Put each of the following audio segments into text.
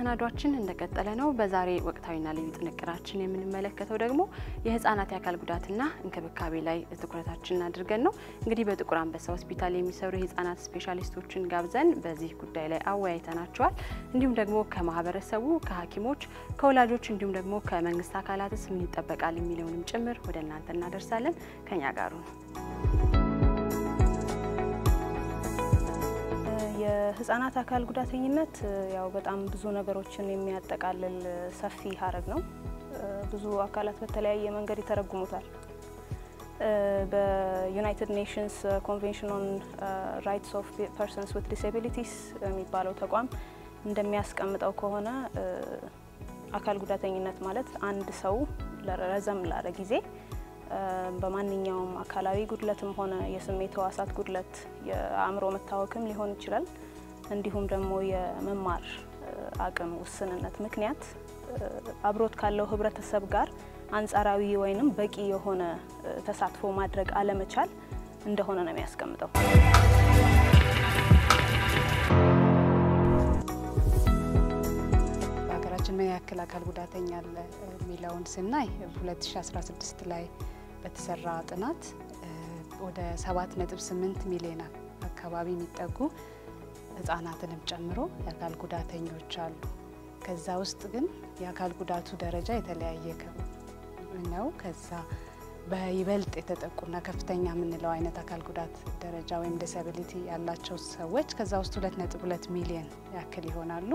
መሰናዷችን እንደቀጠለ ነው። በዛሬ ወቅታዊና ልዩ ጥንቅራችን የምንመለከተው ደግሞ የህጻናት የአካል ጉዳትና እንክብካቤ ላይ ትኩረታችንን አድርገን ነው። እንግዲህ በጥቁር አንበሳ ሆስፒታል የሚሰሩ የህጻናት ስፔሻሊስቶችን ጋብዘን በዚህ ጉዳይ ላይ አወያይተናቸዋል። እንዲሁም ደግሞ ከማህበረሰቡ፣ ከሐኪሞች፣ ከወላጆች እንዲሁም ደግሞ ከመንግስት አካላትስ ምን ይጠበቃል የሚለውንም ጭምር ወደ እናንተ እናደርሳለን። ከኛ ጋሩ ነው። የህጻናት አካል ጉዳተኝነት ያው በጣም ብዙ ነገሮችን የሚያጠቃልል ሰፊ ሀረግ ነው። ብዙ አካላት በተለያየ መንገድ ይተረጉሙታል። በዩናይትድ ኔሽንስ ኮንቬንሽን ኦን ራይትስ ኦፍ ፐርሰንስ ዊት ዲስኤቢሊቲስ የሚባለው ተቋም እንደሚያስቀምጠው ከሆነ አካል ጉዳተኝነት ማለት አንድ ሰው ረዘም ላለ ጊዜ በማንኛውም አካላዊ ጉድለትም ሆነ የስሜት ህዋሳት ጉድለት የአእምሮ መታወክም ሊሆን ይችላል። እንዲሁም ደግሞ የመማር አቅም ውስንነት ምክንያት አብሮት ካለው ህብረተሰብ ጋር አንጻራዊ ወይንም በቂ የሆነ ተሳትፎ ማድረግ አለመቻል እንደሆነ ነው የሚያስቀምጠው። በሀገራችን ምን ያክል አካል ጉዳተኛ አለ የሚለውን ስናይ 2016 ላይ በተሰራ ጥናት ወደ 7.8 ሚሊዮን አካባቢ የሚጠጉ ህጻናትንም ጨምሮ የአካል ጉዳተኞች አሉ። ከዛ ውስጥ ግን የአካል ጉዳቱ ደረጃ የተለያየ ነው። ከዛ በይበልጥ የተጠቁና ከፍተኛ የምንለው አይነት አካል ጉዳት ደረጃ ወይም ዲስአቢሊቲ ያላቸው ሰዎች ከዛ ውስጥ 2.2 ሚሊዮን ያክል ይሆናሉ።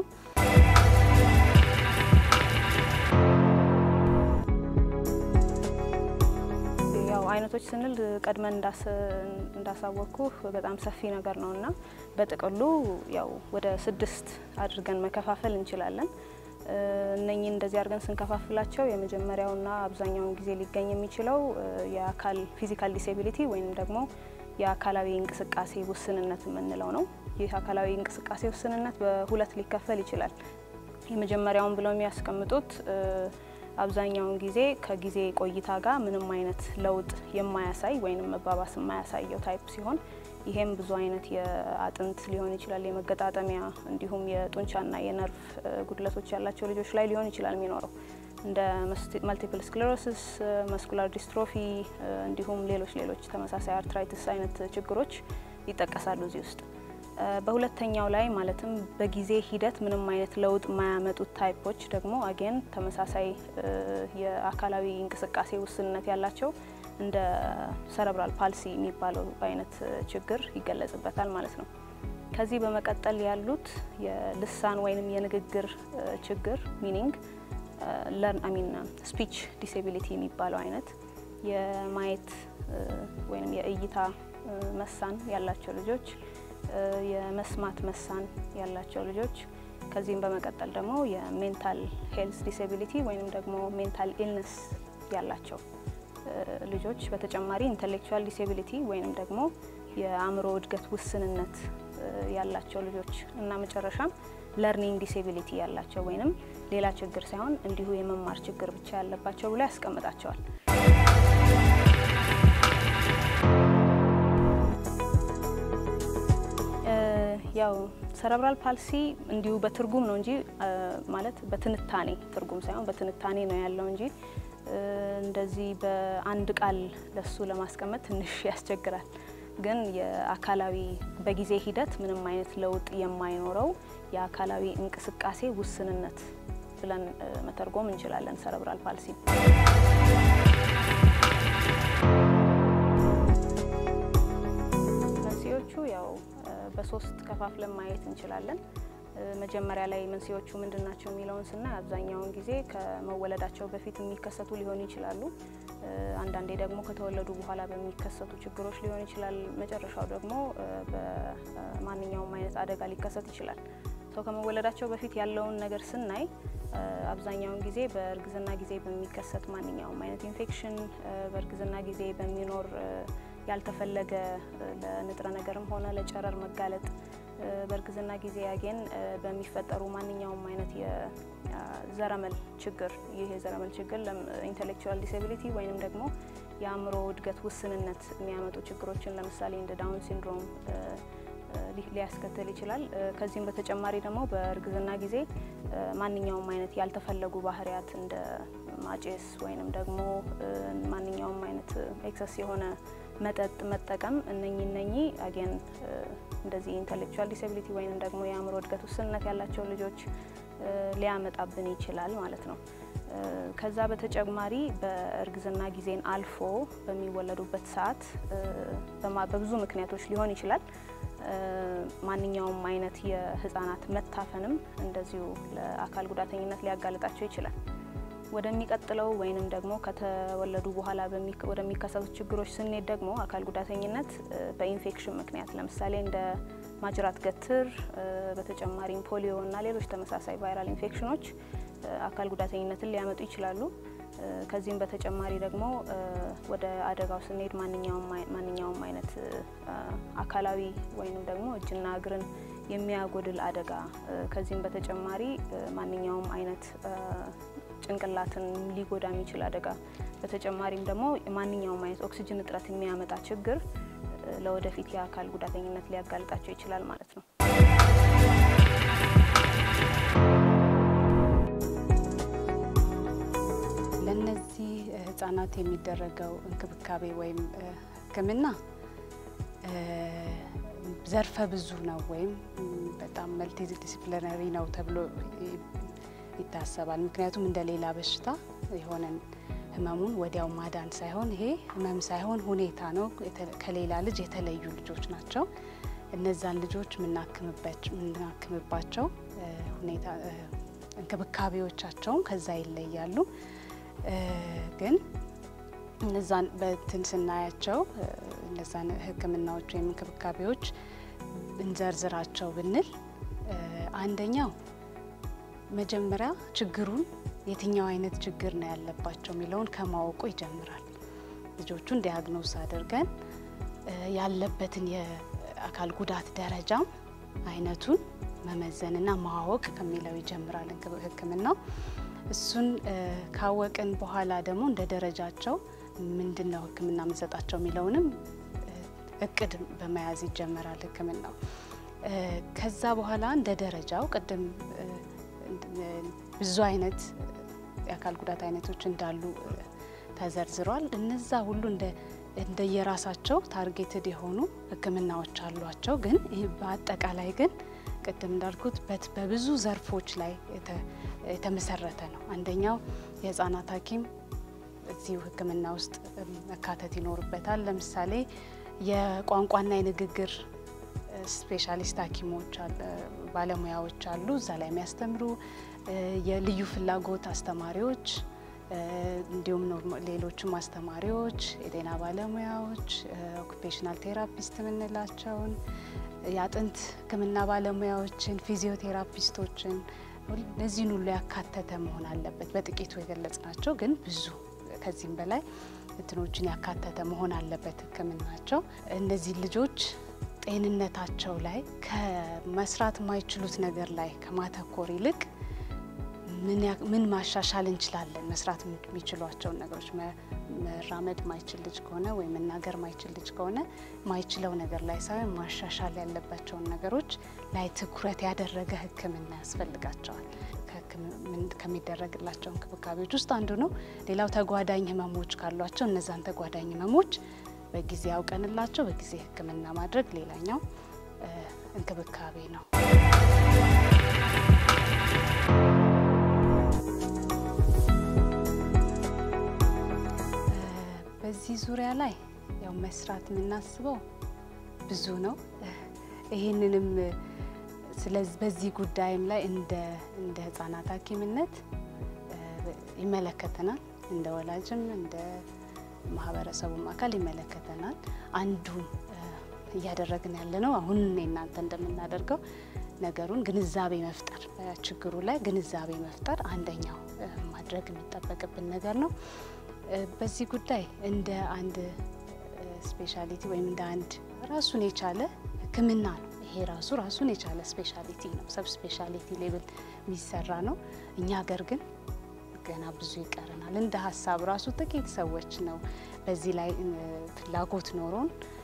ያው አይነቶች ስንል ቀድመን እንዳሳወቅኩ በጣም ሰፊ ነገር ነው እና በጥቅሉ ያው ወደ ስድስት አድርገን መከፋፈል እንችላለን። እነኚህ እንደዚህ አድርገን ስንከፋፍላቸው የመጀመሪያውና አብዛኛውን ጊዜ ሊገኝ የሚችለው የአካል ፊዚካል ዲስኤቢሊቲ ወይም ደግሞ የአካላዊ እንቅስቃሴ ውስንነት የምንለው ነው። ይህ አካላዊ እንቅስቃሴ ውስንነት በሁለት ሊከፈል ይችላል። የመጀመሪያውን ብለው የሚያስቀምጡት አብዛኛውን ጊዜ ከጊዜ ቆይታ ጋር ምንም አይነት ለውጥ የማያሳይ ወይም መባባስ የማያሳየው ታይፕ ሲሆን ይሄም ብዙ አይነት የአጥንት ሊሆን ይችላል፣ የመገጣጠሚያ እንዲሁም የጡንቻና የነርቭ ጉድለቶች ያላቸው ልጆች ላይ ሊሆን ይችላል የሚኖረው እንደ መልቲፕል ስክሌሮሲስ፣ መስኩላር ዲስትሮፊ እንዲሁም ሌሎች ሌሎች ተመሳሳይ አርትራይትስ አይነት ችግሮች ይጠቀሳሉ እዚህ ውስጥ። በሁለተኛው ላይ ማለትም በጊዜ ሂደት ምንም አይነት ለውጥ የማያመጡት ታይፖች ደግሞ አጌን ተመሳሳይ የአካላዊ እንቅስቃሴ ውስንነት ያላቸው እንደ ሰረብራል ፓልሲ የሚባለው አይነት ችግር ይገለጽበታል ማለት ነው። ከዚህ በመቀጠል ያሉት የልሳን ወይንም የንግግር ችግር ሚኒንግ ለርን አሚን ስፒች ዲስኤቢሊቲ የሚባለው አይነት የማየት ወይም የእይታ መሳን ያላቸው ልጆች የመስማት መሳን ያላቸው ልጆች ከዚህም በመቀጠል ደግሞ የሜንታል ሄልስ ዲስኤቢሊቲ ወይም ደግሞ ሜንታል ኢልነስ ያላቸው ልጆች በተጨማሪ ኢንቴሌክቹዋል ዲስኤቢሊቲ ወይም ደግሞ የአእምሮ እድገት ውስንነት ያላቸው ልጆች እና መጨረሻም ለርኒንግ ዲስኤቢሊቲ ያላቸው ወይንም ሌላ ችግር ሳይሆን እንዲሁ የመማር ችግር ብቻ ያለባቸው ብሎ ያስቀምጣቸዋል። ያው ሰረብራል ፓልሲ እንዲሁ በትርጉም ነው እንጂ ማለት በትንታኔ ትርጉም ሳይሆን በትንታኔ ነው ያለው እንጂ እንደዚህ በአንድ ቃል ለሱ ለማስቀመጥ ትንሽ ያስቸግራል። ግን የአካላዊ በጊዜ ሂደት ምንም አይነት ለውጥ የማይኖረው የአካላዊ እንቅስቃሴ ውስንነት ብለን መተርጎም እንችላለን ሰረብራል ፓልሲ። መንስኤዎቹ ያው በሶስት ከፋፍለን ማየት እንችላለን። መጀመሪያ ላይ መንስኤዎቹ ምንድን ናቸው የሚለውን ስናይ አብዛኛውን ጊዜ ከመወለዳቸው በፊት የሚከሰቱ ሊሆኑ ይችላሉ። አንዳንዴ ደግሞ ከተወለዱ በኋላ በሚከሰቱ ችግሮች ሊሆን ይችላል። መጨረሻው ደግሞ በማንኛውም አይነት አደጋ ሊከሰት ይችላል። ሰው ከመወለዳቸው በፊት ያለውን ነገር ስናይ አብዛኛውን ጊዜ በእርግዝና ጊዜ በሚከሰት ማንኛውም አይነት ኢንፌክሽን፣ በእርግዝና ጊዜ በሚኖር ያልተፈለገ ለንጥረ ነገርም ሆነ ለጨረር መጋለጥ በእርግዝና ጊዜ ያጌን በሚፈጠሩ ማንኛውም አይነት የዘረመል ችግር ይህ የዘረመል ችግር ኢንቴሌክቹዋል ዲስኤቢሊቲ ወይንም ደግሞ የአእምሮ እድገት ውስንነት የሚያመጡ ችግሮችን ለምሳሌ እንደ ዳውን ሲንድሮም ሊያስከትል ይችላል። ከዚህም በተጨማሪ ደግሞ በእርግዝና ጊዜ ማንኛውም አይነት ያልተፈለጉ ባህሪያት እንደ ማጨስ ወይንም ደግሞ ማንኛውም አይነት ኤክሰስ የሆነ መጠጥ መጠቀም እነኚህ እነኚህ አጌን እንደዚህ ኢንተሌክቹዋል ዲስብሊቲ ወይንም ደግሞ የአእምሮ እድገት ውስንነት ያላቸው ልጆች ሊያመጣብን ይችላል ማለት ነው። ከዛ በተጨማሪ በእርግዝና ጊዜን አልፎ በሚወለዱበት ሰዓት በብዙ ምክንያቶች ሊሆን ይችላል። ማንኛውም አይነት የህፃናት መታፈንም እንደዚሁ ለአካል ጉዳተኝነት ሊያጋልጣቸው ይችላል። ወደሚቀጥለው ወይንም ደግሞ ከተወለዱ በኋላ ወደሚከሰቱት ችግሮች ስንሄድ ደግሞ አካል ጉዳተኝነት በኢንፌክሽን ምክንያት ለምሳሌ እንደ ማጅራት ገትር፣ በተጨማሪም ፖሊዮ እና ሌሎች ተመሳሳይ ቫይራል ኢንፌክሽኖች አካል ጉዳተኝነትን ሊያመጡ ይችላሉ። ከዚህም በተጨማሪ ደግሞ ወደ አደጋው ስንሄድ ማንኛውም አይነት አካላዊ ወይንም ደግሞ እጅና እግርን የሚያጎድል አደጋ ከዚህም በተጨማሪ ማንኛውም አይነት ጭንቅላትን ሊጎዳ የሚችል አደጋ በተጨማሪም ደግሞ ማንኛውም አይነት ኦክሲጅን እጥረት የሚያመጣ ችግር ለወደፊት የአካል ጉዳተኝነት ሊያጋልጣቸው ይችላል ማለት ነው። ለእነዚህ ህጻናት የሚደረገው እንክብካቤ ወይም ሕክምና ዘርፈ ብዙ ነው ወይም በጣም መልቲ ዲሲፕሊነሪ ነው ተብሎ ይታሰባል። ምክንያቱም እንደ ሌላ በሽታ የሆነን ህመሙን ወዲያው ማዳን ሳይሆን ይሄ ህመም ሳይሆን ሁኔታ ነው። ከሌላ ልጅ የተለዩ ልጆች ናቸው። እነዛን ልጆች የምናክምባቸው ሁኔታ እንክብካቤዎቻቸውም ከዛ ይለያሉ። ግን እነዛን በትን ስናያቸው እነዛን ህክምናዎች ወይም እንክብካቤዎች እንዘርዝራቸው ብንል አንደኛው መጀመሪያ ችግሩን የትኛው አይነት ችግር ነው ያለባቸው የሚለውን ከማወቁ ይጀምራል። ልጆቹን ዲያግኖስ አድርገን ያለበትን የአካል ጉዳት ደረጃም አይነቱን መመዘንና ማወቅ ከሚለው ይጀምራል ህክምናው። እሱን ካወቅን በኋላ ደግሞ እንደ ደረጃቸው ምንድን ነው ህክምና የምንሰጣቸው የሚለውንም እቅድ በመያዝ ይጀመራል ህክምናው። ከዛ በኋላ እንደ ደረጃው ቅድም ብዙ አይነት የአካል ጉዳት አይነቶች እንዳሉ ተዘርዝሯል። እነዛ ሁሉ እንደየራሳቸው ታርጌትድ የሆኑ ህክምናዎች አሏቸው። ግን በአጠቃላይ ግን ቅድም እንዳልኩት በብዙ ዘርፎች ላይ የተመሰረተ ነው። አንደኛው የህፃናት ሐኪም እዚሁ ህክምና ውስጥ መካተት ይኖርበታል። ለምሳሌ የቋንቋና የንግግር ስፔሻሊስት ሐኪሞች ባለሙያዎች አሉ፣ እዛ ላይ የሚያስተምሩ የልዩ ፍላጎት አስተማሪዎች፣ እንዲሁም ሌሎችም አስተማሪዎች፣ የጤና ባለሙያዎች፣ ኦኩፔሽናል ቴራፒስት የምንላቸውን የአጥንት ህክምና ባለሙያዎችን፣ ፊዚዮቴራፒስቶችን እነዚህን ሁሉ ያካተተ መሆን አለበት። በጥቂቱ የገለጽ ናቸው፣ ግን ብዙ ከዚህም በላይ እንትኖችን ያካተተ መሆን አለበት ህክምናቸው። እነዚህ ልጆች ጤንነታቸው ላይ ከመስራት የማይችሉት ነገር ላይ ከማተኮር ይልቅ ምን ማሻሻል እንችላለን፣ መስራት የሚችሏቸውን ነገሮች መራመድ ማይችል ልጅ ከሆነ ወይም መናገር ማይችል ልጅ ከሆነ ማይችለው ነገር ላይ ሳይሆን ማሻሻል ያለባቸውን ነገሮች ላይ ትኩረት ያደረገ ህክምና ያስፈልጋቸዋል። ከሚደረግላቸው እንክብካቤዎች ውስጥ አንዱ ነው። ሌላው ተጓዳኝ ህመሞች ካሏቸው እነዛን ተጓዳኝ ህመሞች በጊዜ አውቀንላቸው በጊዜ ህክምና ማድረግ ሌላኛው እንክብካቤ ነው። በዚህ ዙሪያ ላይ ያው መስራት የምናስበው ብዙ ነው። ይህንንም በዚህ ጉዳይም ላይ እንደ እንደ ህጻናት ሐኪምነት ይመለከተናል። እንደ ወላጅም እንደ ማህበረሰቡም አካል ይመለከተናል። አንዱ እያደረግን ያለ ነው አሁን እናንተ እንደምናደርገው ነገሩን ግንዛቤ መፍጠር ችግሩ ላይ ግንዛቤ መፍጠር አንደኛው ማድረግ የሚጠበቅብን ነገር ነው። በዚህ ጉዳይ እንደ አንድ ስፔሻሊቲ ወይም እንደ አንድ ራሱን የቻለ ህክምና ነው። ይሄ ራሱ ራሱን የቻለ ስፔሻሊቲ ነው። ሰብ ስፔሻሊቲ ሌብል የሚሰራ ነው። እኛ ሀገር ግን ገና ብዙ ይቀረናል። እንደ ሀሳብ ራሱ ጥቂት ሰዎች ነው በዚህ ላይ ፍላጎት ኖሮን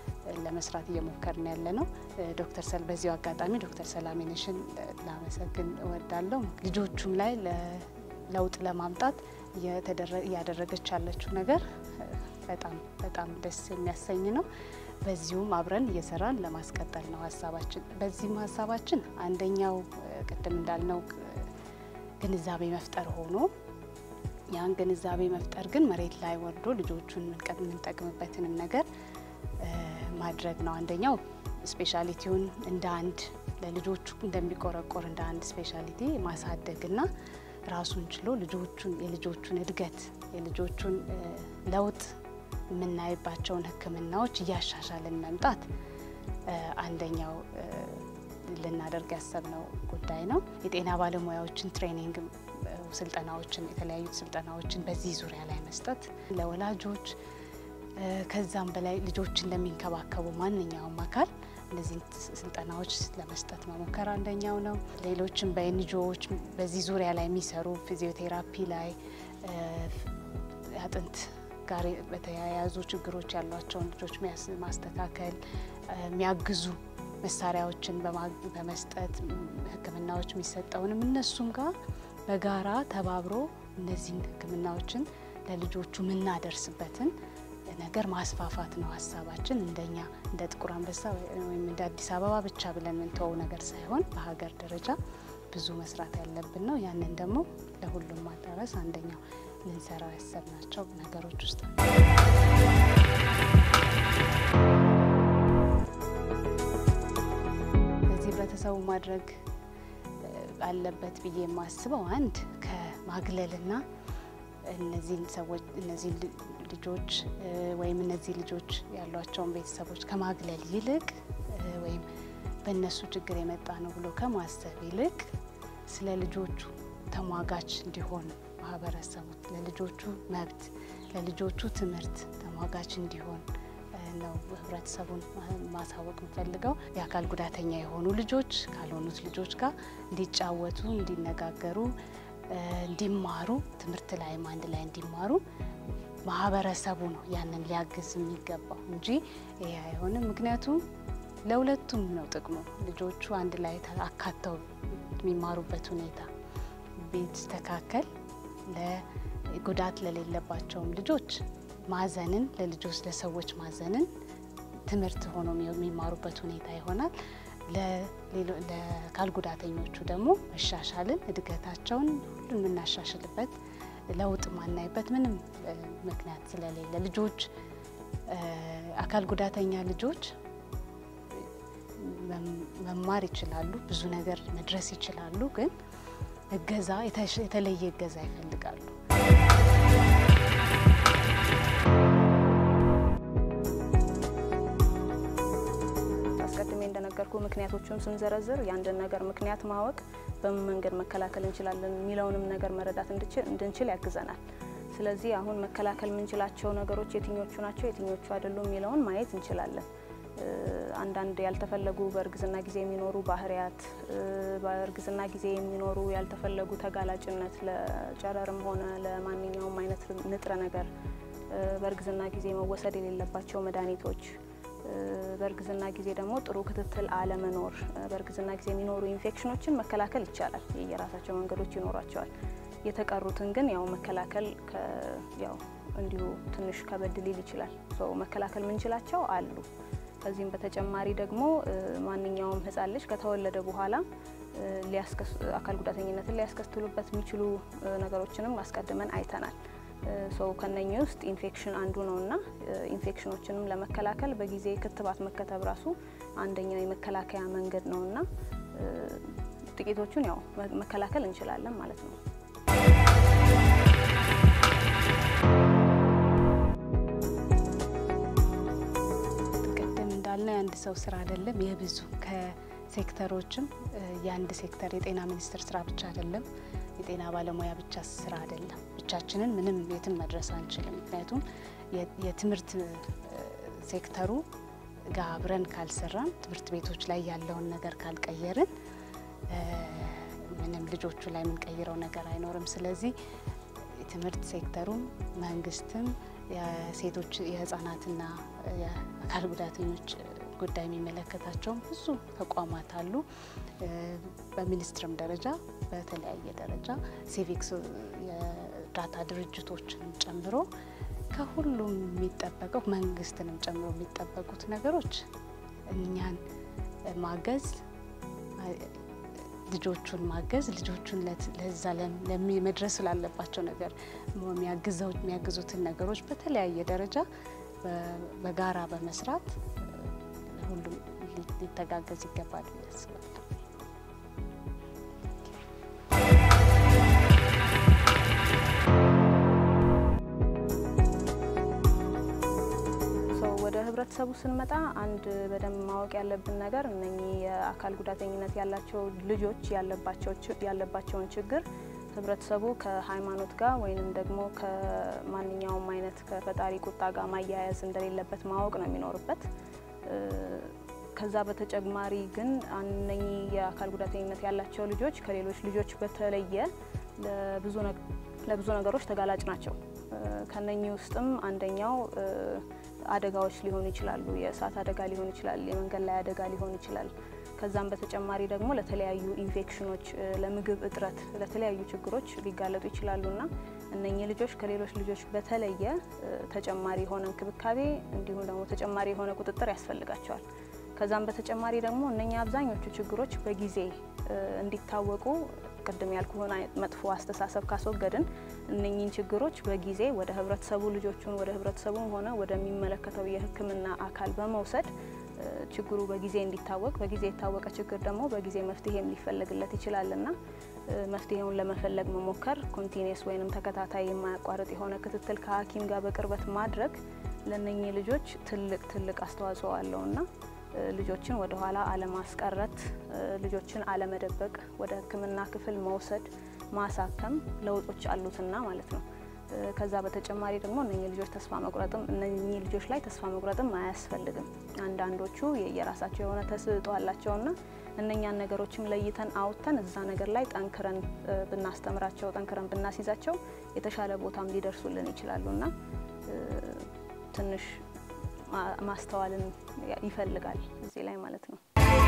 ለመስራት እየሞከርን ያለ ነው። ዶክተር ሰል በዚሁ አጋጣሚ ዶክተር ሰላሜነሽን ላመሰግን እወዳለሁ። ልጆቹም ላይ ለውጥ ለማምጣት እያደረገች ያለችው ነገር በጣም በጣም ደስ የሚያሰኝ ነው። በዚሁም አብረን እየሰራን ለማስቀጠል ነው ሀሳባችን። በዚህም ሀሳባችን አንደኛው ቅድም እንዳልነው ግንዛቤ መፍጠር ሆኖ ያን ግንዛቤ መፍጠር ግን መሬት ላይ ወርዶ ልጆቹን የምንጠቅምበትንም ነገር ማድረግ ነው። አንደኛው ስፔሻሊቲውን እንደ አንድ ለልጆቹ እንደሚቆረቆር እንደ አንድ ስፔሻሊቲ ማሳደግና ራሱን ችሎ ልጆቹን የልጆቹን እድገት የልጆቹን ለውጥ የምናይባቸውን ሕክምናዎች እያሻሻልን መምጣት አንደኛው ልናደርግ ያሰብነው ጉዳይ ነው። የጤና ባለሙያዎችን ትሬኒንግ ስልጠናዎችን የተለያዩ ስልጠናዎችን በዚህ ዙሪያ ላይ መስጠት ለወላጆች ከዛም በላይ ልጆችን ለሚንከባከቡ ማንኛውም አካል እነዚህን ስልጠናዎች ለመስጠት መሞከር አንደኛው ነው። ሌሎችም በኤንጂኦዎች በዚህ ዙሪያ ላይ የሚሰሩ ፊዚዮቴራፒ ላይ አጥንት ጋር በተያያዙ ችግሮች ያሏቸውን ልጆች ማስተካከል የሚያግዙ መሳሪያዎችን በመስጠት ሕክምናዎች የሚሰጠውንም እነሱም ጋር በጋራ ተባብሮ እነዚህን ሕክምናዎችን ለልጆቹ የምናደርስበትን ነገር ማስፋፋት ነው ሀሳባችን። እንደኛ እንደ ጥቁር አንበሳ ወይም እንደ አዲስ አበባ ብቻ ብለን የምንተወው ነገር ሳይሆን በሀገር ደረጃ ብዙ መስራት ያለብን ነው። ያንን ደግሞ ለሁሉም ማዳረስ አንደኛው ልንሰራው ያሰብናቸው ነገሮች ውስጥ ነው። በዚህ ህብረተሰቡ ማድረግ አለበት ብዬ የማስበው አንድ ከማግለልና እነዚህን ሰዎች እነዚህን ልጆች ወይም እነዚህ ልጆች ያሏቸውን ቤተሰቦች ከማግለል ይልቅ ወይም በእነሱ ችግር የመጣ ነው ብሎ ከማሰብ ይልቅ ስለ ልጆቹ ተሟጋች እንዲሆን ማህበረሰቡ ለልጆቹ መብት፣ ለልጆቹ ትምህርት ተሟጋች እንዲሆን ነው ህብረተሰቡን ማሳወቅ የምፈልገው። የአካል ጉዳተኛ የሆኑ ልጆች ካልሆኑት ልጆች ጋር እንዲጫወቱ፣ እንዲነጋገሩ እንዲማሩ ትምህርት ላይም አንድ ላይ እንዲማሩ ማህበረሰቡ ነው ያንን ሊያግዝ የሚገባው እንጂ ይሄ አይሆንም። ምክንያቱም ለሁለቱም ነው ጥቅሙ። ልጆቹ አንድ ላይ አካተው የሚማሩበት ሁኔታ ቢስተካከል ለጉዳት ለሌለባቸውም ልጆች ማዘንን ለልጆች ለሰዎች ማዘንን ትምህርት ሆኖ የሚማሩበት ሁኔታ ይሆናል። ለአካል ጉዳተኞቹ ደግሞ መሻሻልን እድገታቸውን ሁሉን የምናሻሽልበት ለውጥ ማናይበት ምንም ምክንያት ስለሌለ ልጆች አካል ጉዳተኛ ልጆች መማር ይችላሉ፣ ብዙ ነገር መድረስ ይችላሉ። ግን እገዛ የተለየ እገዛ ይፈልጋሉ። አስቀድሜ እንደነገርኩ ምክንያቶቹን ስንዘረዝር የአንድን ነገር ምክንያት ማወቅ በምን መንገድ መከላከል እንችላለን የሚለውንም ነገር መረዳት እንድንችል ያግዘናል። ስለዚህ አሁን መከላከል የምንችላቸው ነገሮች የትኞቹ ናቸው፣ የትኞቹ አይደሉም የሚለውን ማየት እንችላለን። አንዳንድ ያልተፈለጉ በእርግዝና ጊዜ የሚኖሩ ባህሪያት፣ በእርግዝና ጊዜ የሚኖሩ ያልተፈለጉ ተጋላጭነት ለጨረርም ሆነ ለማንኛውም አይነት ንጥረ ነገር፣ በእርግዝና ጊዜ መወሰድ የሌለባቸው መድኃኒቶች በእርግዝና ጊዜ ደግሞ ጥሩ ክትትል አለመኖር፣ በእርግዝና ጊዜ የሚኖሩ ኢንፌክሽኖችን መከላከል ይቻላል። የየራሳቸው መንገዶች ይኖሯቸዋል። የተቀሩትን ግን ያው መከላከል ያው እንዲሁ ትንሽ ከበድ ሊል ይችላል። መከላከል ምንችላቸው አሉ። ከዚህም በተጨማሪ ደግሞ ማንኛውም ሕፃን ልጅ ከተወለደ በኋላ አካል ጉዳተኝነትን ሊያስከትሉበት የሚችሉ ነገሮችንም አስቀድመን አይተናል። ሰው ከነኚህ ውስጥ ኢንፌክሽን አንዱ ነው እና ኢንፌክሽኖችንም ለመከላከል በጊዜ ክትባት መከተብ ራሱ አንደኛው የመከላከያ መንገድ ነው እና ጥቂቶቹን ያው መከላከል እንችላለን ማለት ነው። ቅድም እንዳልነው የአንድ ሰው ስራ አይደለም፣ የብዙ ከሴክተሮችም የአንድ ሴክተር የጤና ሚኒስቴር ስራ ብቻ አይደለም የጤና ባለሙያ ብቻ ስራ አይደለም። ብቻችንን ምንም የትም መድረስ አንችልም። ምክንያቱም የትምህርት ሴክተሩ ጋር አብረን ካልሰራን፣ ትምህርት ቤቶች ላይ ያለውን ነገር ካልቀየርን ምንም ልጆቹ ላይ የምንቀይረው ነገር አይኖርም። ስለዚህ የትምህርት ሴክተሩም መንግስትም የሴቶች የህፃናትና የአካል ጉዳተኞች ጉዳይ የሚመለከታቸውም ብዙ ተቋማት አሉ። በሚኒስትርም ደረጃ በተለያየ ደረጃ ሲቪክስ የእርዳታ ድርጅቶችንም ጨምሮ ከሁሉም የሚጠበቀው መንግስትንም ጨምሮ የሚጠበቁት ነገሮች እኛን ማገዝ ልጆቹን ማገዝ ልጆቹን ለዛ መድረስ ስላለባቸው ነገር የሚያግዙትን ነገሮች በተለያየ ደረጃ በጋራ በመስራት ሁሉም ሊተጋገዝ ይገባል ብዬ አስባለሁ። ወደ ህብረተሰቡ ስንመጣ አንድ በደንብ ማወቅ ያለብን ነገር እነኚህ የአካል ጉዳተኝነት ያላቸው ልጆች ያለባቸውን ችግር ህብረተሰቡ ከሃይማኖት ጋር ወይንም ደግሞ ከማንኛውም አይነት ከፈጣሪ ቁጣ ጋር ማያያዝ እንደሌለበት ማወቅ ነው የሚኖርበት። ከዛ በተጨማሪ ግን እነኚህ የአካል ጉዳተኝነት ያላቸው ልጆች ከሌሎች ልጆች በተለየ ለብዙ ነገሮች ተጋላጭ ናቸው። ከነኚህ ውስጥም አንደኛው አደጋዎች ሊሆኑ ይችላሉ። የእሳት አደጋ ሊሆን ይችላል። የመንገድ ላይ አደጋ ሊሆን ይችላል። ከዛም በተጨማሪ ደግሞ ለተለያዩ ኢንፌክሽኖች፣ ለምግብ እጥረት፣ ለተለያዩ ችግሮች ሊጋለጡ ይችላሉና እነኚህ ልጆች ከሌሎች ልጆች በተለየ ተጨማሪ የሆነ እንክብካቤ እንዲሁም ደግሞ ተጨማሪ የሆነ ቁጥጥር ያስፈልጋቸዋል። ከዛም በተጨማሪ ደግሞ እነኛ አብዛኞቹ ችግሮች በጊዜ እንዲታወቁ ቅድም ያልኩህን መጥፎ አስተሳሰብ ካስወገድን እነኚህን ችግሮች በጊዜ ወደ ህብረተሰቡ ልጆቹን ወደ ህብረተሰቡም ሆነ ወደሚመለከተው የሕክምና አካል በመውሰድ ችግሩ በጊዜ እንዲታወቅ በጊዜ የታወቀ ችግር ደግሞ በጊዜ መፍትሄም ሊፈለግለት ይችላልና መፍትሄውን ለመፈለግ መሞከር ኮንቲኒየስ ወይንም ተከታታይ የማያቋርጥ የሆነ ክትትል ከሐኪም ጋር በቅርበት ማድረግ ለእነኚህ ልጆች ትልቅ ትልቅ አስተዋጽኦ አለውና ልጆችን ወደ ኋላ አለማስቀረት፣ ልጆችን አለመደበቅ፣ ወደ ህክምና ክፍል መውሰድ፣ ማሳከም ለውጦች አሉትና ማለት ነው። ከዛ በተጨማሪ ደግሞ እነኚህ ልጆች ተስፋ መቁረጥም እነኚህ ልጆች ላይ ተስፋ መቁረጥም አያስፈልግም። አንዳንዶቹ የራሳቸው የሆነ ተሰጥኦ አላቸውና እነኛን ነገሮችም ለይተን አውጥተን እዛ ነገር ላይ ጠንክረን ብናስተምራቸው ጠንክረን ብናስይዛቸው የተሻለ ቦታም ሊደርሱልን ይችላሉና ትንሽ ማስተዋልን ይፈልጋል እዚህ ላይ ማለት ነው።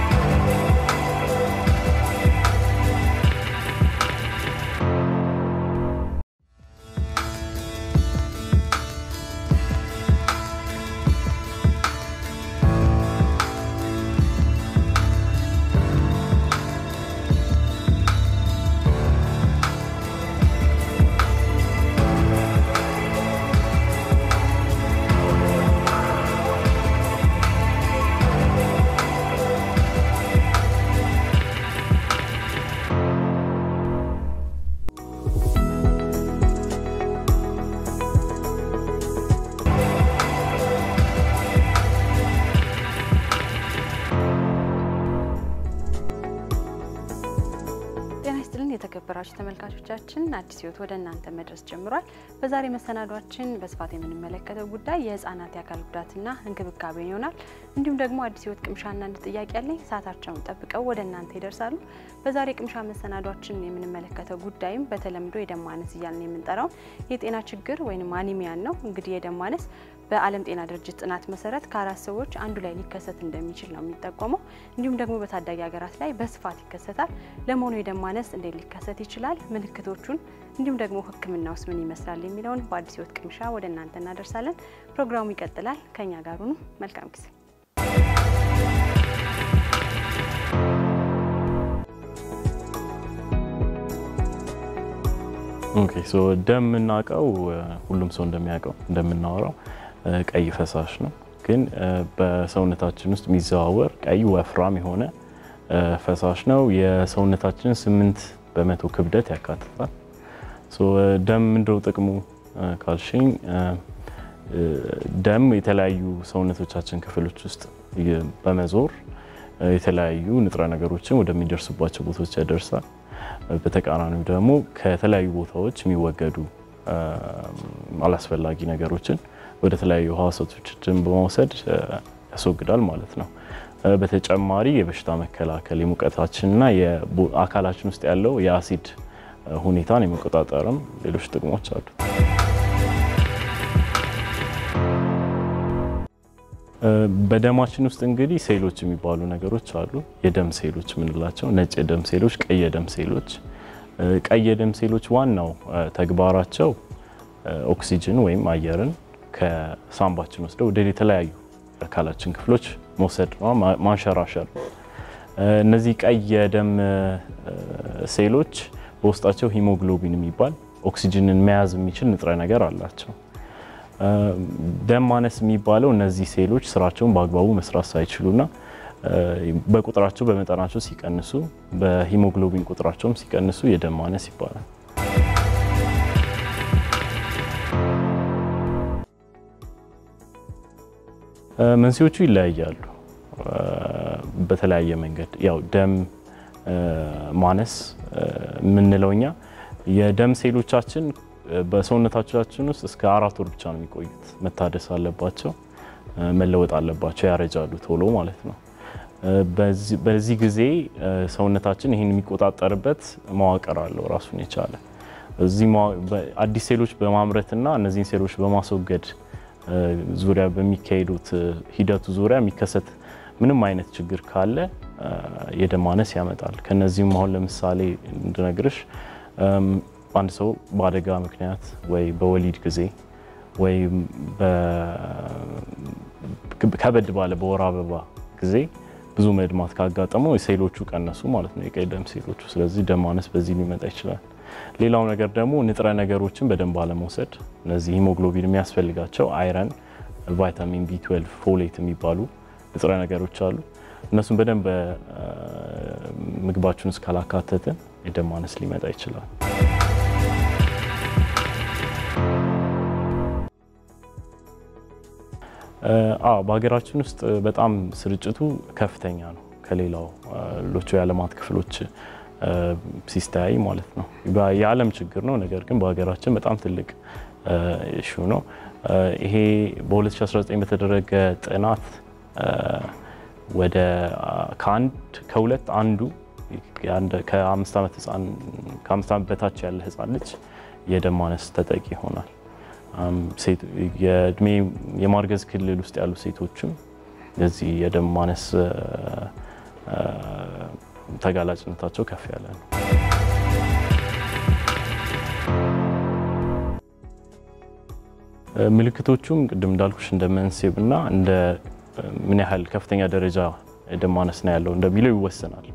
የተከበራችሁ ተመልካቾቻችን አዲስ ሕይወት ወደ እናንተ መድረስ ጀምሯል። በዛሬ መሰናዷችን በስፋት የምንመለከተው ጉዳይ የህፃናት የአካል ጉዳትና እንክብካቤን ይሆናል። እንዲሁም ደግሞ አዲስ ሕይወት ቅምሻና አንድ ጥያቄ ያለኝ ሰዓታቸውን ጠብቀው ወደ እናንተ ይደርሳሉ። በዛሬ ቅምሻ መሰናዷችን የምንመለከተው ጉዳይም በተለምዶ የደም ማነስ እያልን የምንጠራው የጤና ችግር ወይም አኒሚያን ነው። እንግዲህ የደም ማነስ በዓለም ጤና ድርጅት ጥናት መሰረት ከአራት ሰዎች አንዱ ላይ ሊከሰት እንደሚችል ነው የሚጠቆመው። እንዲሁም ደግሞ በታዳጊ ሀገራት ላይ በስፋት ይከሰታል። ለመሆኑ የደም ማነስ እንዴት ሊከሰት ይችላል? ምልክቶቹን እንዲሁም ደግሞ ሕክምናውስ ምን ይመስላል የሚለውን በአዲስ ሕይወት ቅምሻ ወደ እናንተ እናደርሳለን። ፕሮግራሙ ይቀጥላል። ከኛ ጋር ሁኑ። መልካም ጊዜ። ኦኬ ሶ ደም የምናውቀው ሁሉም ሰው እንደሚያውቀው እንደምናወራው ቀይ ፈሳሽ ነው። ግን በሰውነታችን ውስጥ የሚዘዋወር ቀይ ወፍራም የሆነ ፈሳሽ ነው። የሰውነታችንን ስምንት በመቶ ክብደት ያካትታል። ሶ ደም ምንድነው ጥቅሙ ካልሽኝ፣ ደም የተለያዩ ሰውነቶቻችን ክፍሎች ውስጥ በመዞር የተለያዩ ንጥረ ነገሮችን ወደሚደርሱባቸው ቦታዎች ያደርሳል። በተቃራኒው ደግሞ ከተለያዩ ቦታዎች የሚወገዱ አላስፈላጊ ነገሮችን ወደ ተለያዩ ህዋሳቶችን በመውሰድ ያስወግዳል ማለት ነው። በተጨማሪ የበሽታ መከላከል የሙቀታችንና የአካላችን ውስጥ ያለው የአሲድ ሁኔታን የመቆጣጠርም ሌሎች ጥቅሞች አሉ። በደማችን ውስጥ እንግዲህ ሴሎች የሚባሉ ነገሮች አሉ። የደም ሴሎች የምንላቸው ነጭ የደም ሴሎች፣ ቀይ የደም ሴሎች። ቀይ የደም ሴሎች ዋናው ተግባራቸው ኦክሲጅን ወይም አየርን ከሳምባችን ወስደው ወደ የተለያዩ አካላችን ክፍሎች መውሰድ ነው፣ ማንሸራሸር ነው። እነዚህ ቀይ የደም ሴሎች በውስጣቸው ሂሞግሎቢን የሚባል ኦክሲጅንን መያዝ የሚችል ንጥረ ነገር አላቸው። ደም ማነስ የሚባለው እነዚህ ሴሎች ስራቸውን በአግባቡ መስራት ሳይችሉና በቁጥራቸው በመጠናቸው ሲቀንሱ፣ በሂሞግሎቢን ቁጥራቸውም ሲቀንሱ የደም ማነስ ይባላል። መንስኤዎቹ ይለያያሉ በተለያየ መንገድ። ያው ደም ማነስ የምንለው እኛ የደም ሴሎቻችን በሰውነታችን ውስጥ እስከ አራት ወር ብቻ ነው የሚቆዩት። መታደስ አለባቸው፣ መለወጥ አለባቸው፣ ያረጃሉ ቶሎ ማለት ነው። በዚህ ጊዜ ሰውነታችን ይህን የሚቆጣጠርበት መዋቅር አለው ራሱን የቻለ እዚህ አዲስ ሴሎች በማምረትና እነዚህን ሴሎች በማስወገድ ዙሪያ በሚካሄዱት ሂደቱ ዙሪያ የሚከሰት ምንም አይነት ችግር ካለ የደም ማነስ ያመጣል። ከነዚህም አሁን ለምሳሌ እንድነግርሽ አንድ ሰው በአደጋ ምክንያት ወይ በወሊድ ጊዜ ወይም ከበድ ባለ በወር አበባ ጊዜ ብዙ መድማት ካጋጠመው ሴሎቹ ቀነሱ ማለት ነው፣ የቀይ ደም ሴሎቹ። ስለዚህ ደም ማነስ በዚህ ሊመጣ ይችላል። ሌላው ነገር ደግሞ ንጥረ ነገሮችን በደንብ አለመውሰድ። እነዚህ ሂሞግሎቢን የሚያስፈልጋቸው አይረን፣ ቫይታሚን ቢ12፣ ፎሌት የሚባሉ ንጥረ ነገሮች አሉ። እነሱን በደንብ ምግባችን ውስጥ ካላካተትን የደም ማነስ ሊመጣ ይችላል። አዎ በሀገራችን ውስጥ በጣም ስርጭቱ ከፍተኛ ነው ከሌላው ሎቹ የዓለማት ክፍሎች ሲስተያይ ማለት ነው። የዓለም ችግር ነው፣ ነገር ግን በሀገራችን በጣም ትልቅ ኢሹ ነው። ይሄ በ2019 በተደረገ ጥናት ወደ ከአንድ ከሁለት አንዱ ከአምስት ዓመት በታች ያለ ህፃን ልጅ የደም ማነስ ተጠቂ ይሆናል። የእድሜ የማርገዝ ክልል ውስጥ ያሉ ሴቶችም የዚህ የደም ማነስ ተጋላጭነታቸው ከፍ ያለ ነው። ምልክቶቹም ቅድም እንዳልኩሽ እንደ መንስኤና እንደ ምን ያህል ከፍተኛ ደረጃ የደም ማነስ ነው ያለው እንደሚለው ይወሰናል።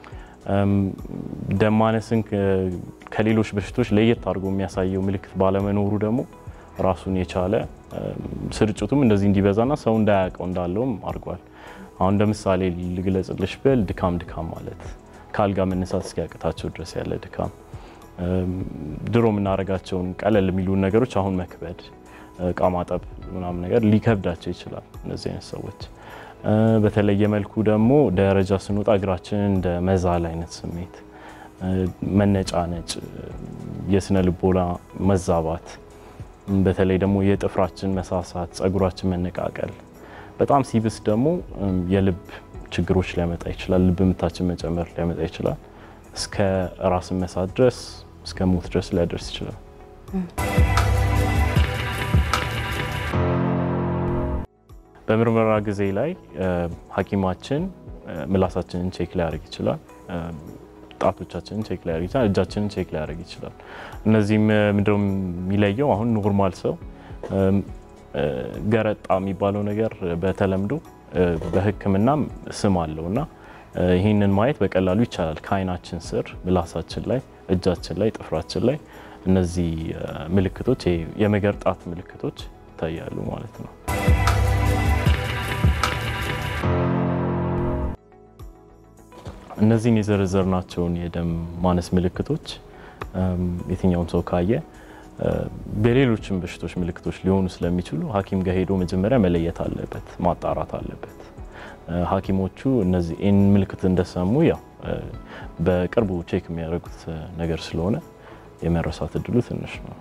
ደም ማነስን ከሌሎች በሽቶች ለየት አድርጎ የሚያሳየው ምልክት ባለመኖሩ ደግሞ ራሱን የቻለ ስርጭቱም እንደዚህ እንዲበዛና ሰው እንዳያውቀው እንዳለውም አድርጓል። አሁን እንደ ምሳሌ ልግለጽልሽ ብል ድካም ድካም ማለት ከአልጋ መነሳት እስኪያቅታቸው ድረስ ያለ ድካም፣ ድሮ የምናደርጋቸውን ቀለል የሚሉ ነገሮች አሁን መክበድ፣ እቃ ማጠብ ምናምን ነገር ሊከብዳቸው ይችላል እነዚህ አይነት ሰዎች። በተለየ መልኩ ደግሞ ደረጃ ስንወጣ እግራችንን እንደ መዛል አይነት ስሜት፣ መነጫነጭ፣ የስነ ልቦና መዛባት በተለይ ደግሞ የጥፍራችን መሳሳት፣ ጸጉራችን መነቃቀል፣ በጣም ሲብስ ደግሞ የልብ ችግሮች ሊያመጣ ይችላል። ልብ ምታችን መጨመር ሊያመጣ ይችላል። እስከ ራስን መሳት ድረስ እስከ ሞት ድረስ ሊያደርስ ይችላል። በምርመራ ጊዜ ላይ ሐኪማችን ምላሳችንን ቼክ ሊያደርግ ይችላል። ጣቶቻችንን ቼክ ሊያደርግ ይችላል። እጃችንን ቼክ ሊያደርግ ይችላል። እነዚህም ምንድነው የሚለየው? አሁን ኖርማል ሰው ገረጣ የሚባለው ነገር በተለምዶ በሕክምናም ስም አለው እና ይህንን ማየት በቀላሉ ይቻላል። ከዓይናችን ስር፣ ምላሳችን ላይ፣ እጃችን ላይ፣ ጥፍራችን ላይ እነዚህ ምልክቶች የመገርጣት ምልክቶች ይታያሉ ማለት ነው። እነዚህን የዘረዘርናቸውን የደም ማነስ ምልክቶች የትኛውም ሰው ካየ በሌሎችም በሽቶች ምልክቶች ሊሆኑ ስለሚችሉ ሐኪም ጋር ሄዶ መጀመሪያ መለየት አለበት፣ ማጣራት አለበት። ሐኪሞቹ እነዚህ ይህን ምልክት እንደሰሙ ያው በቅርቡ ቼክ የሚያደርጉት ነገር ስለሆነ የመረሳት እድሉ ትንሽ ነው።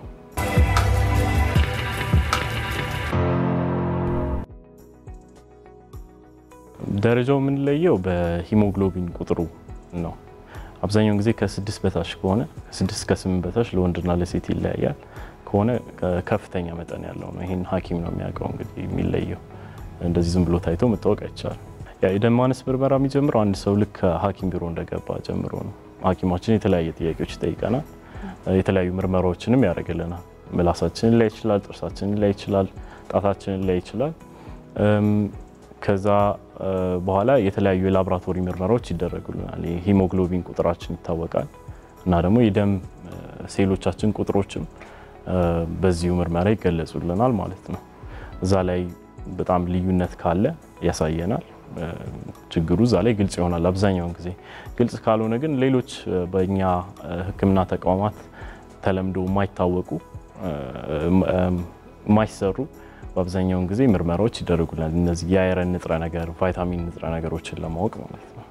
ደረጃው የምንለየው በሂሞግሎቢን ቁጥሩ ነው። አብዛኛውን ጊዜ ከስድስት በታች ከሆነ ከስድስት ከስምንት በታች ለወንድና ለሴት ይለያያል። ከሆነ ከፍተኛ መጠን ያለው ነው። ይህን ሐኪም ነው የሚያውቀው እንግዲህ የሚለየው። እንደዚህ ዝም ብሎ ታይቶ መታወቅ አይቻልም። ያ የደም ማነስ ምርመራ የሚጀምረው አንድ ሰው ልክ ሐኪም ቢሮ እንደገባ ጀምሮ ነው። ሐኪማችን የተለያየ ጥያቄዎች ይጠይቀናል። የተለያዩ ምርመራዎችንም ያደርግልናል። ምላሳችንን ላይ ይችላል፣ ጥርሳችንን ላይ ይችላል፣ ጣታችንን ላይ ይችላል። ከዛ በኋላ የተለያዩ የላቦራቶሪ ምርመራዎች ይደረጉልናል። ሂሞግሎቢን ቁጥራችን ይታወቃል እና ደግሞ የደም ሴሎቻችን ቁጥሮችም በዚሁ ምርመራ ይገለጹልናል ማለት ነው። እዛ ላይ በጣም ልዩነት ካለ ያሳየናል። ችግሩ እዛ ላይ ግልጽ ይሆናል። አብዛኛውን ጊዜ ግልጽ ካልሆነ ግን ሌሎች በእኛ ሕክምና ተቋማት ተለምዶ የማይታወቁ የማይሰሩ በአብዛኛውን ጊዜ ምርመራዎች ይደረጉልናል። እነዚህ የአይረን ንጥረ ነገር፣ ቫይታሚን ንጥረ ነገሮችን ለማወቅ ማለት ነው።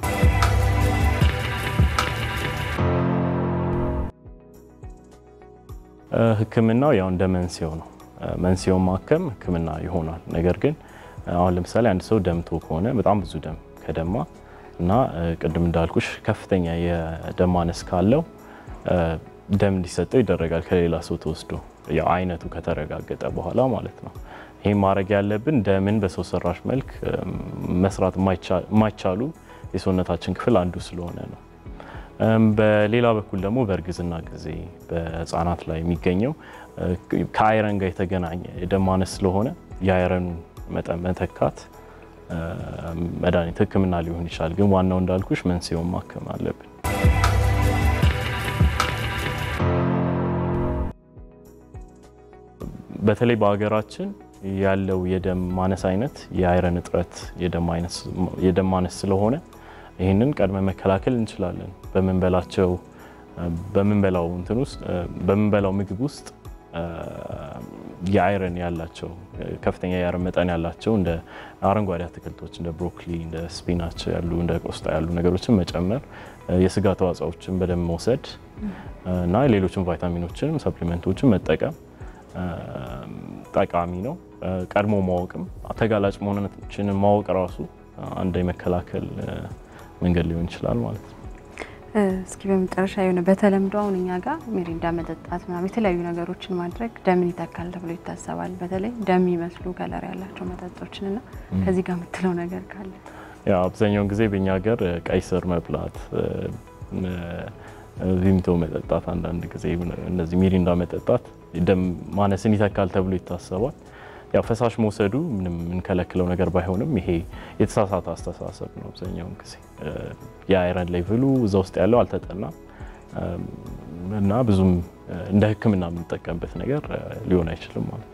ሕክምናው ያው እንደ መንስኤው ነው። መንስኤውን ማከም ሕክምና ይሆናል። ነገር ግን አሁን ለምሳሌ አንድ ሰው ደምቶ ከሆነ በጣም ብዙ ደም ከደማ እና ቅድም እንዳልኩሽ ከፍተኛ የደም ማነስ ካለው ደም እንዲሰጠው ይደረጋል ከሌላ ሰው ተወስዶ ያው አይነቱ ከተረጋገጠ በኋላ ማለት ነው። ይህ ማድረግ ያለብን ደምን በሰው ሰራሽ መልክ መስራት የማይቻሉ የሰውነታችን ክፍል አንዱ ስለሆነ ነው። በሌላ በኩል ደግሞ በእርግዝና ጊዜ በህፃናት ላይ የሚገኘው ከአይረን ጋር የተገናኘ የደም ማነስ ስለሆነ የአይረኑን መጠን መተካት መድኃኒት ህክምና ሊሆን ይችላል። ግን ዋናው እንዳልኩሽ መንስኤውን ማከም አለብን። በተለይ በሀገራችን ያለው የደም ማነስ አይነት የአይረን እጥረት የደም ማነስ ስለሆነ ይህንን ቀድመ መከላከል እንችላለን። በምንበላቸው በምንበላው እንትን ውስጥ በምንበላው ምግብ ውስጥ የአይረን ያላቸው ከፍተኛ የአይረን መጠን ያላቸው እንደ አረንጓዴ አትክልቶች እንደ ብሮኮሊ፣ እንደ ስፒናች ያሉ እንደ ቆስጣ ያሉ ነገሮችን መጨመር፣ የስጋ ተዋጽኦችን በደንብ መውሰድ እና ሌሎችን ቫይታሚኖችንም ሰፕሊመንቶችን መጠቀም ጠቃሚ ነው። ቀድሞ ማወቅም ተጋላጭ መሆናችንን ማወቅ ራሱ አንድ የመከላከል መንገድ ሊሆን ይችላል ማለት ነው። እስኪ በመጨረሻ የሆነ በተለምዶ አሁን እኛ ጋር ሚሪንዳ መጠጣት ምናምን የተለያዩ ነገሮችን ማድረግ ደምን ይተካል ተብሎ ይታሰባል። በተለይ ደም ይመስሉ ከለር ያላቸው መጠጦችን እና ከዚህ ጋር የምትለው ነገር ካለ? ያው አብዛኛውን ጊዜ በእኛ ሀገር ቀይ ስር መብላት፣ ቪምቶ መጠጣት፣ አንዳንድ ጊዜ እነዚህ ሚሪንዳ መጠጣት ደም ማነስን ይተካል ተብሎ ይታሰባል። ያው ፈሳሽ መውሰዱ ምንም የምንከለክለው ነገር ባይሆንም ይሄ የተሳሳተ አስተሳሰብ ነው። አብዛኛውን ጊዜ የአይረን ሌቭሉ እዛ ውስጥ ያለው አልተጠናም እና ብዙም እንደ ሕክምና የምንጠቀምበት ነገር ሊሆን አይችልም ማለት ነው።